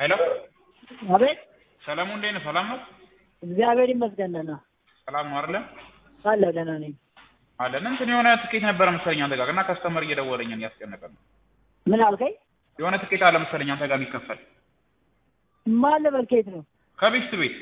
ሄሎ አቤት ሰለሙ እንዴት ነህ? ሰላም ነው? እግዚአብሔር ይመስገን ደህና ሰላም ነው አይደለ? አለሁ ደህና ነኝ። አለን እንትን የሆነ ትኬት ነበረ መሰለኝ አንተ ጋር እና ከስተመር እየደወለኝ ነው ያስጨነቀ ነው። ምን አልከኝ? የሆነ ትኬት አለ መሰለኝ አንተ ጋር የሚከፈል ማን ልበል ከየት ነው? ከቤት ቤት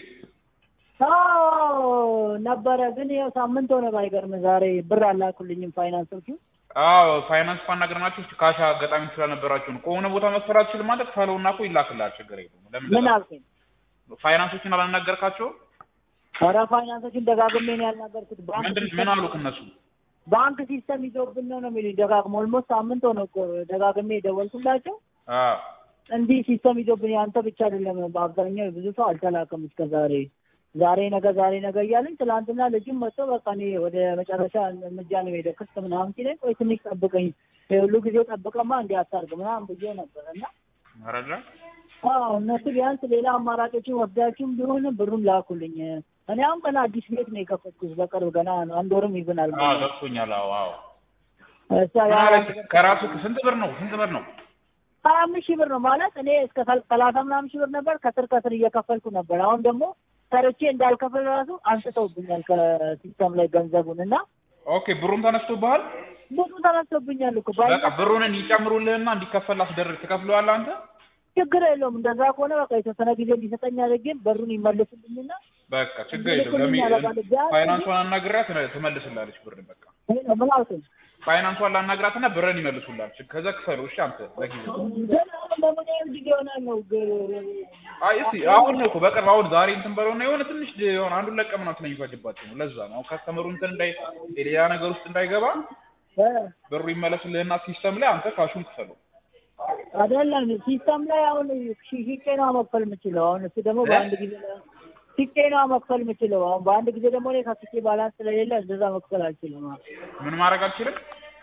አዎ ነበረ፣ ግን ይኸው ሳምንት ሆነ። ባይገርም ዛሬ ብር አላኩልኝም ፋይናንሶቹ። አዎ ፋይናንስ ፋናገርናችሁ እስቲ ካሽ አጋጣሚ ስላልነበራችሁ ነው። ከሆነ ቦታ መክፈል አትችልም ማለት ክፈለውና እኮ ይላክልሃል። ችግር የለውም። ለምን ምን ደጋ- አልከኝ? ፋይናንሶችን አላናገርካቸውም? ኧረ ፋይናንሶችን ደጋግሜ ነው ያልናገርኩት። ባንክ ምንድን ምን ሲስተም- አሉክ እነሱ? ባንክ ሲስተም ይዞብን ነው ነው የሚሉኝ ደጋግሞ። ኦልሞስት ሳምንት ሆነ እኮ ደጋግሜ የደወልኩላቸው አዎ እንዲህ ሲስተም ይዞብን አንተ ብቻ አይደለም፣ በአብዛኛው ብዙ ሰው አልተላከም እስከ ዛሬ ዛሬ ነገ ዛሬ ነገ እያለኝ ትላንትና ልጅም መጥቶ በቃ እኔ ወደ መጨረሻ እርምጃ ነው የሄደው ክስ ምናምን ሲለኝ ቆይ ትንሽ ጠብቀኝ ሁሉ ጊዜ ጠብቀማ እንዲህ አታርግ ምናምን ብዬ ነበር እና አረዳ አዎ እነሱ ቢያንስ ሌላ አማራጮችን ወስዳችሁም ቢሆን ብሩን ላኩልኝ። እኔ አሁን ገና አዲስ ቤት ነው የከፈትኩት በቅርብ ገና አንድ ወርም ይብናል። አዎ ገብቶኛል። አዎ አዎ እሷ ያ ምን አለች? ከራሱ ስንት ብር ነው? ስንት ብር ነው? ሀያ አምስት ሺህ ብር ነው ማለት እኔ እስከ ሰል- ሰላሳ ምናምን ሺህ ብር ነበር ከስር ከስር እየከፈልኩ ነበር። አሁን ደግሞ ሰርቼ እንዳልከፍል ራሱ አንስተውብኛል ከሲስተም ላይ ገንዘቡን እና ኦኬ ብሩን ተነስቶብሃል? ብዙ ተነስቶብኛል እኮ ባይ በቃ ብሩን ይጨምሩልህና እንዲከፈል አስደርግ ትከፍለዋለህ አንተ? ችግር የለውም። እንደዛ ከሆነ በቃ የተወሰነ ጊዜ እንዲሰጠኝ አድርጌ ብሩን ይመልሱልኝና በቃ ችግር የለም። ይልኩልኝ ለሚ ያደርጋሉ። ቢያንስ ፋይናንሷን አናግራት ትመልስላለች ብርን በቃ ይሄ ነው ምን አልኩኝ። ፋይናንሷን ላናግራትና ብርን ይመልሱላል። ከዛ ክፈሉ እሺ። አንተ ለጊዜው ግን አሁን ደግሞ ምን ያህል ጊዜ ይሆናል ነው ግ- አይ እስኪ አሁን ነው እኮ በቅርብ አሁን ዛሬ እንትን በለውና የሆነ ትንሽ የሆነ አንዱን ለቀ ምናምን ስለሚፈጅባቸው ነው። ለዛ ነው አሁን ካስተመሩ እንትን እንዳይ ሌላ ነገር ውስጥ እንዳይገባ እ ብሩ ይመለስልህና ሲስተም ላይ አንተ ካሹን ክፈሉ። አይደለም ሲስተም ላይ አሁን ሺ- ሽጬ ነው መክፈል የምችለው። አሁን እሱ ደግሞ በአንድ ጊዜ ላይ- ሽጬ ነው መክፈል የምችለው። አሁን በአንድ ጊዜ ደግሞ እኔ ከፍቼ ባላንስ ስለሌለ እንደዛ መክፈል አልችልም። አሁን ምን ማድረግ አልችልም?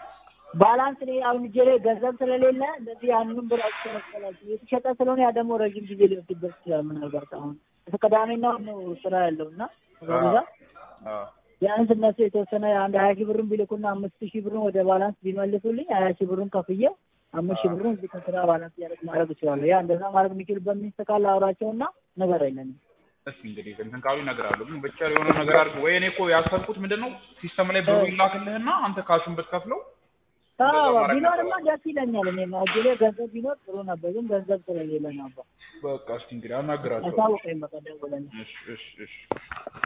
ባላንስ እኔ አሁን እጄ ላይ ገንዘብ ስለሌለ እንደዚህ ያንንም ብር አውጥቼ መክፈል አልችልም። የተሸጠ ስለሆነ ያ ደግሞ ረዥም ጊዜ ሊወስድበት ይችላል። ምናልባት አሁን እስከ ቅዳሜና እሑድ ነው ስራ ያለው እና በብዛት አዎ ቢያንስ እነሱ የተወሰነ አንድ ሀያ ሺህ ብሩን ቢልኩና አምስት ሺህ ብሩን ወደ ባላንስ ቢመልሱልኝ ሀያ ሺህ ብሩን ከፍዬ አምስት ሺህ ብሩን እዚህ ከስራ ባላንስ እያደረግ ማድረግ እችላለሁ። ያ እንደዛ ማድረግ የሚችልበት ሚስት ካለ አውራቸውና ነገር የለንም። እስኪ እንግዲህ እንትን ካሉ ይነግራሉ። ግን ብቻ የሆነ ነገር አድርግ ወይ እኔ እኮ ያሰብኩት ምንድን ነው ሲስተም ላይ ብሩ ይላክልህና አንተ ካሹን ብትከፍለው አዎ ማድረግ ቢኖርማ ደስ ይለኛል። እኔ እጄ ላይ ገንዘብ ቢኖር ጥሩ ነበር፣ ግን ገንዘብ ስለሌለ ነበር። በቃ እስኪ እንግዲህ አናግራቸው። አሳውቀኝ በቃ ደውለኝ። እሺ እሺ እሺ